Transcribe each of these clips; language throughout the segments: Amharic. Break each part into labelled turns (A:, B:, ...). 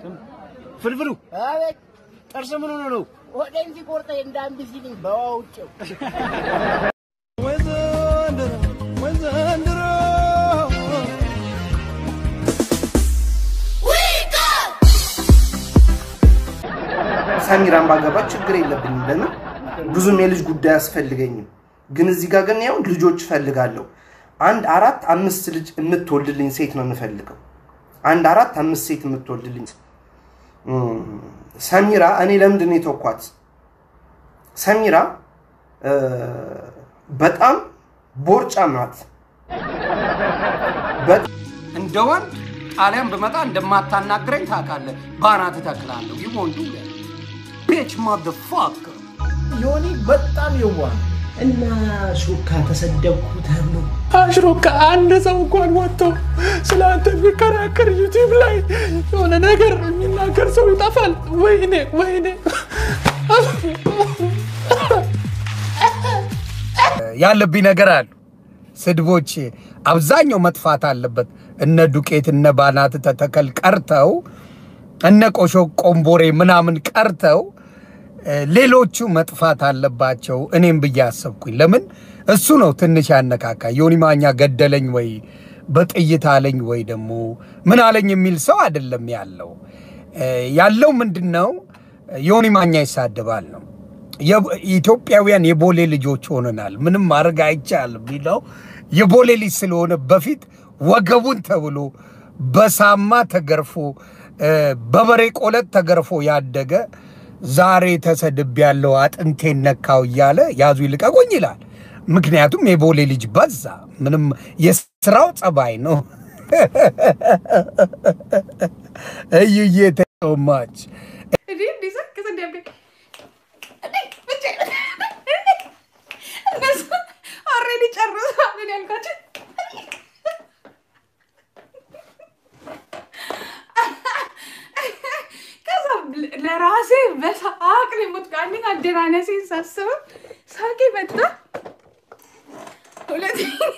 A: ፍልፍሉ
B: አቤት
A: ጥርስ ምን ሆነ ነው?
B: ሆዴን ሲቆርጠኝ እንዳንድ ሲልኝ በዋውጭው
A: ወይ ዘንድሮ ወይ ዘንድሮ
C: ሰሚራን ባገባ ችግር የለብኝም። ለምን ብዙም የልጅ ጉዳይ አያስፈልገኝም። ግን እዚህ ጋር ግን ያው ልጆች እፈልጋለሁ። አንድ አራት አምስት ልጅ የምትወልድልኝ ሴት ነው የምፈልገው። አንድ አራት አምስት ሴት የምትወልድልኝ እም፣ ሰሚራ እኔ ለምንድን ነው የተውኳት? ሰሚራ እ፣ በጣም ቦርጫም ናት። በ-
D: እንደ ወንድ ጣሊያን ብመጣ እንደማታናግረኝ ታውቃለህ። ባናት እተክላለሁ። ይወንዱ ቤች ማደፋከር
E: ዮኒ በጣም የዋህ ነው። እና ሹካ ተሰደብኩ ተብሎ
F: አሽሮካ አንድ ሰው እንኳን ወጥቶ ስለ አንተ የሚከራከር ዩቲዩብ ላይ የሆነ ነገር የሚናገር ሰው ይጠፋል። ወይኔ ወይኔ
D: ያለብኝ ነገር አሉ። ስድቦች አብዛኛው መጥፋት አለበት። እነ ዱቄት እነ ባናት ተተከል ቀርተው እነ ቆሾ ቆምቦሬ ምናምን ቀርተው እ፣ ሌሎቹ መጥፋት አለባቸው። እኔም ብዬ አሰብኩኝ። ለምን እሱ ነው ትንሽ ያነካካ። ዮኒ ማኛ ገደለኝ ወይ በጥይት አለኝ ወይ ደግሞ ምን አለኝ የሚል ሰው አይደለም ያለው። እ፣ ያለው ምንድን ነው? ዮኒ ማኛ ይሳደባል ነው የ- ኢትዮጵያውያን የቦሌ ልጆች ሆነናል። ምንም ማድረግ አይቻልም ቢለው የቦሌ ልጅ ስለሆነ በፊት ወገቡን ተብሎ በሳማ ተገርፎ እ፣ በበሬ ቆለጥ ተገርፎ ያደገ ዛሬ ተሰድብ ያለው አጥንቴን ነካው እያለ ያዙ ይልቀቁኝ ይላል። ምክንያቱም የቦሌ ልጅ በዛ። ምንም የስራው ጸባይ ነው። እዩዬ ተማች
G: እንዴ እንዴ ሰክስ እንዴ እንዴ እንዴ ብቻ እነሱ ኦልሬዲ ጨርሰዋል እኔ ያልኳቸው ከዛ ለራሴ በሳቅ ነው የሞትኩት። አንደኛ አደናነሴን ሳስበው ሳቄ መጣ። ሁለት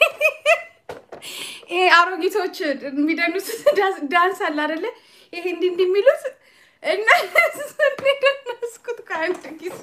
G: ይሄ አሮጊቶች የሚደኑት ዳንስ- ዳንስ አለ አይደለ? ይሄ እንዲህ እንዲህ የሚሉት እና እሱን የደነስኩት ከአንድ ጊዜ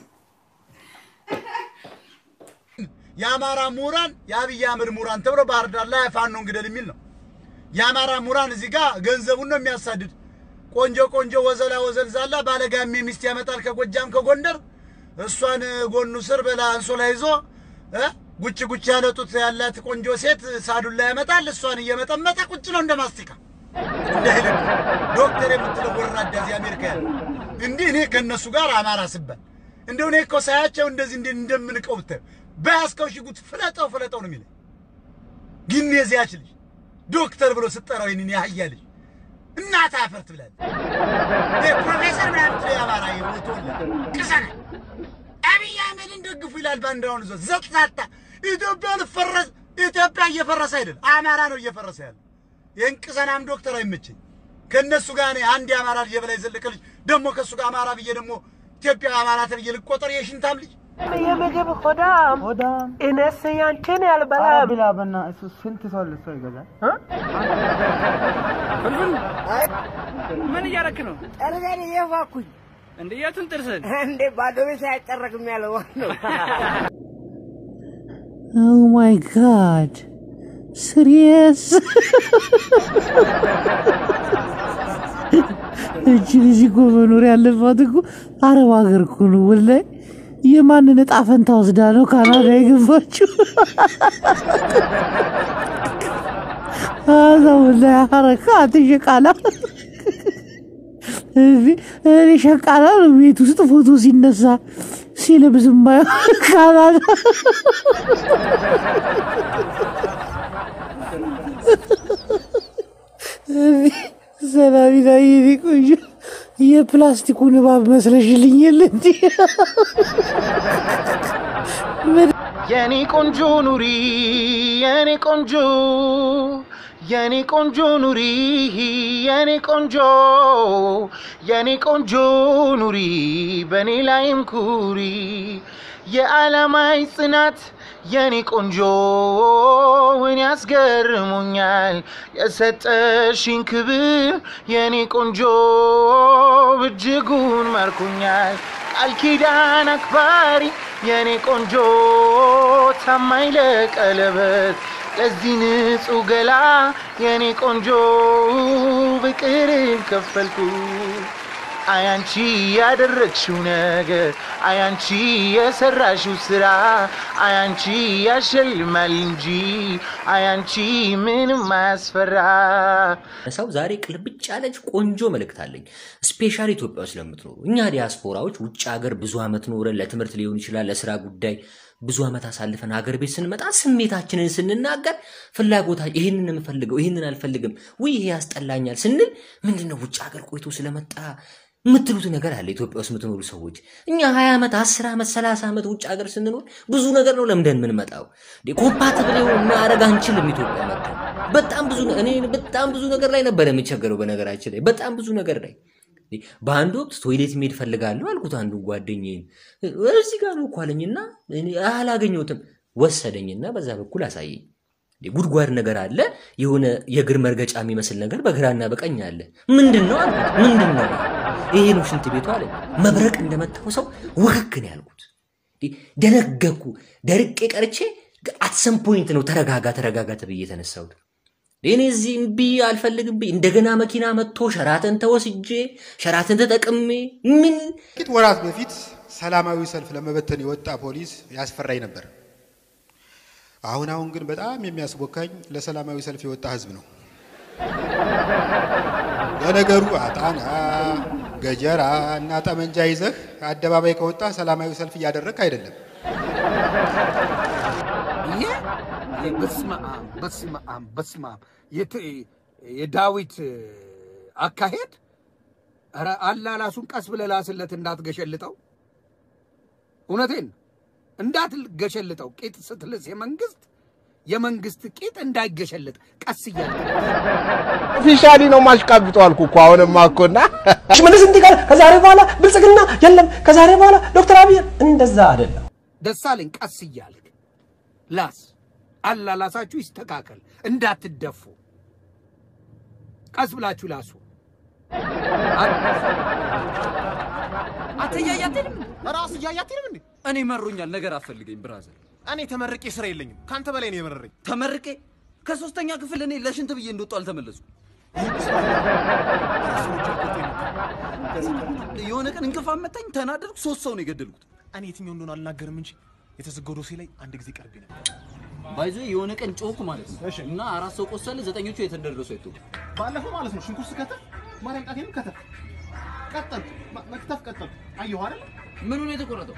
H: የአማራ ምሁራን የአብይ አህመድ ምሁራን ተብሎ ባህር ዳር ላይ ፋኖን ግደል የሚል ነው። የአማራ ምሁራን እዚህ ጋር ገንዘቡን ነው የሚያሳድድ። ቆንጆ ቆንጆ ወዘላ ወዘልዛላ ባለጋሜ ሚስት ያመጣል ከጎጃም ከጎንደር። እሷን ጎኑ ስር በላ አንሶላ ይዞ እ ጉጭ ጉጭ ያለ ጡት ያላት ቆንጆ ሴት ሳዱላ ያመጣል። እሷን እየመጠመጠ ቁጭ ነው እንደ ማስቲካ እንደ ሄለክ ዶክተር የምትለው ወራዳ እዚህ አሜሪካ ያለ እንዲህ እኔ ከእነሱ ጋር አማራ ስባል እንደው እኔ እኮ ሳያቸው እንደዚህ እንደ እንደምንቀው ብታዩ በያዝከው ሽጉጥ ፍለጠው ፍለጠው ነው የሚለኝ። ግን የዚያች ልጅ ዶክተር ብሎ ስጠራው ይህንን ያህያ ልጅ እናት አፈር ትብላለች። ይሄ ፕሮፌሰር ምናምን ትለው የአማራ ተወለደ ቅሰና አብይ አህመድን ደግፉ ይላል ባንዲራውን ይዞ ዘጥታታ ኢትዮጵያ ልፈረስ ኢትዮጵያ እየፈረሰ አይደል አማራ ነው እየፈረሰ ያለ። ይህን ቅሰናም ዶክተር አይመቸኝ። ከእነሱ ጋር እኔ አንድ የአማራ ልጅ የበላይ ዘለቀ ልጅ ደግሞ ከእሱ ጋር አማራ ብዬ ደግሞ ኢትዮጵያ አማራ ተብዬ ልቆጠር የሽንታም ልጅ
E: የምግብ ሆዳም ሆዳም እኔስ ያንቺን ያልበላም
A: ብላ በና እሱ ስንት ሰው ልሶ ይገዛል?
F: ምን እያረክ ነው
B: ጠርዘን እየፋኩኝ
F: እንደ የቱን ጥርስን?
B: እንዴ ባዶ ቤት አያጠረቅም ያለው ነው
I: Oh my god. Serious? እቺ ልጅ እኮ መኖር ያለባት እኮ አረብ ሀገር እኮ ነው። ወላሂ የማንን እጣ ፈንታ ወስዳ ነው ካናዳ የገባችው? አዛ ወላሂ ሐረካት ሸቃላ እዚህ እኔ ሸቃላ ነው ቤት ውስጥ ፎቶ ሲነሳ ሲለብስ ማየው ካናዳ ሰላሚና የኔ ቆንጆ የፕላስቲኩን እባብ መስለሽልኝ የለ እንዲ
E: የኔ ቆንጆ ኑሪ የኔ ቆንጆ የኔ ቆንጆ ኑሪ የኔ ቆንጆ የኔ ቆንጆ ኑሪ በእኔ ላይም ኩሪ
J: የዓላማይ ጽናት የኔ ቆንጆ ውን ያስገርሙኛል የሰጠሽኝ ክብር የኔ ቆንጆ እጅጉን ማርኩኛል ቃል ኪዳን አክባሪ የኔ ቆንጆ ታማኝ ለቀለበት ለዚህ ንጹህ ገላ የኔ ቆንጆ ፍቅርን ከፈልኩ አያንቺ ያደረግሽው ነገር አያንቺ የሰራሽው ስራ አያንቺ ያሸልማል እንጂ አያንቺ ምንም አያስፈራ።
K: ሰው ዛሬ ቅልብጭ ያለች ቆንጆ መልእክት አለኝ። ስፔሻል ኢትዮጵያ ውስጥ ለምትኖሩ እኛ ዲያስፖራዎች ውጭ ሀገር ብዙ ዓመት ኖረን ለትምህርት ሊሆን ይችላል፣ ለስራ ጉዳይ ብዙ ዓመት አሳልፈን ሀገር ቤት ስንመጣ ስሜታችንን ስንናገር ፍላጎታ ይህንን የምፈልገው ይህንን አልፈልግም፣ ውይ ይሄ ያስጠላኛል ስንል ምንድነው ውጭ ሀገር ቆይቶ ስለመጣ የምትሉት ነገር አለ። ኢትዮጵያ ውስጥ የምትኖሩ ሰዎች እኛ ሀያ ዓመት አስር ዓመት ሰላሳ ዓመት ውጭ ሀገር ስንኖር ብዙ ነገር ነው ለምደን የምንመጣው። ኮምፓትብል ማድረግ አንችልም። ኢትዮጵያ መጥተን በጣም ብዙ እኔ በጣም ብዙ ነገር ላይ ነበር የሚቸገረው። በነገራችን ላይ በጣም ብዙ ነገር ላይ በአንድ ወቅት ቶይሌት መሄድ ፈልጋለሁ አልኩት አንዱ ጓደኛዬን እዚህ ጋር ነው እኮ አለኝና እኔ አላገኘሁትም። ወሰደኝና በዛ በኩል አሳየኝ። ጉድጓድ ነገር አለ፣ የሆነ የእግር መርገጫ የሚመስል ነገር በግራና በቀኝ አለ። ምንድን ነው አልኩት። ምንድን ነው ይሄ ነው ሽንት ቤቱ አለ። መብረቅ እንደመታው ሰው ውክክ ነው ያልኩት። ደነገኩ። ደርቄ ቀርቼ አትሰም ፖይንት ነው ተረጋጋ ተረጋጋ ተብዬ የተነሳሁት። እኔ እዚህ እምቢ አልፈልግም ብዬ እንደገና መኪና መጥቶ ሸራተን ተወስጄ ሸራተን ተጠቅሜ ምን
L: ጥቂት ወራት በፊት ሰላማዊ ሰልፍ ለመበተን የወጣ ፖሊስ ያስፈራኝ ነበር። አሁን አሁን ግን በጣም የሚያስቦካኝ ለሰላማዊ ሰልፍ የወጣ ህዝብ ነው። ለነገሩ አጣና ገጀራ እና ጠመንጃ ይዘህ አደባባይ ከወጣ ሰላማዊ ሰልፍ እያደረግክ አይደለም።
D: ይሄ በስመ አብ በስመ አብ በስመ አብ የት- የዳዊት አካሄድ ኧረ አላላሱን ቀስ ብለህ ላስለት እንዳትገሸልጠው። እውነቴን እንዳትገሸልጠው። ቂጥ ስትልስ የመንግስት የመንግስት ቂጥ እንዳይገሸልጥ ቀስ እያለ
M: ኦፊሻሊ ነው ማሽቃብጠው አልኩ እኮ አሁንማ እኮና
N: ሽመልስ እንዲህ ጋር ከዛሬ በኋላ ብልጽግና የለም፣ ከዛሬ በኋላ ዶክተር አብይ እንደዛ አይደለም።
D: ደሳለኝ ቀስ እያልክ ላስ አላላሳችሁ ይስተካከል፣ እንዳትደፉ። ቀስ ብላችሁ ላሱ።
O: አንተ እያየ አትሄድም እንዴ? ራስ እያየ አትሄድም እንዴ? እኔ መሮኛል፣ ነገር አፈልገኝ ብራዘር። እኔ ተመርቄ ስራ የለኝም። ከአንተ በላይ ነው የመረረኝ። ተመርቄ ከሶስተኛ ክፍል እኔ ለሽንት ብዬ እንደወጣሁ አልተመለስኩም። የሆነ ቀን እንቅፋት መታኝ፣ ተናደድኩ፣ ሶስት ሰው ነው የገደልኩት።
P: እኔ የትኛው እንደሆነ አልናገርም እንጂ የተዘጋው ዶሴ ላይ አንድ ጊዜ ቀርቤ ነበር።
O: ባይዞ የሆነ ቀን ጮኩ ማለት ነው እና አራት ሰው ቆሰለ፣ ዘጠኞቹ የት እንደደረሱ አይታወቅም።
P: ባለፈው ማለት ነው ሽንኩርት ስከተፍ ማርያም ጣቴንም ከተፍ ቀጠልኩ፣ መ- መክተፍ ቀጠልኩ። አየሁ አይደል?
O: ምኑ ነው የተቆረጠው?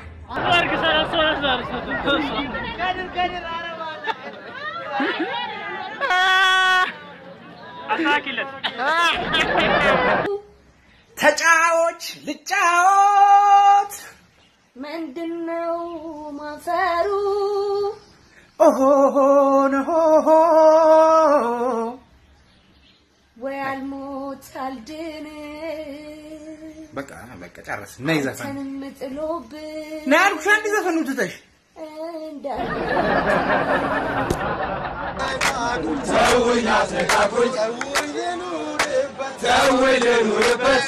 B: ተጫዎች ልጫወት
G: ምንድነው ማፈሩ?
B: ኦሆሆን ሆሆ
G: ወይ አልሞት አልድን
C: በቃ በቃ ጨረስ እና ይዘፈን
G: አንተንም ጥሎብን
B: ና ያልኩሽ አንድ ዘፈኑ ትተሽ
A: ተውኝ አትነካኩኝ ተውኝ ልኑርበት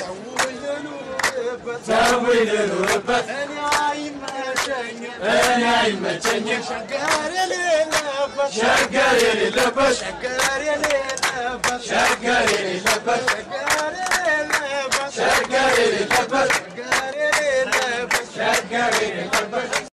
A: ተውኝ ልኑርበት እኔ አይመቸኝም ሸገር የሌለበት ሸገር የሌለበት ሸገር የሌለበት ሸገር የሌለበት ሸገር የሌለበት ሸገር የሌለበት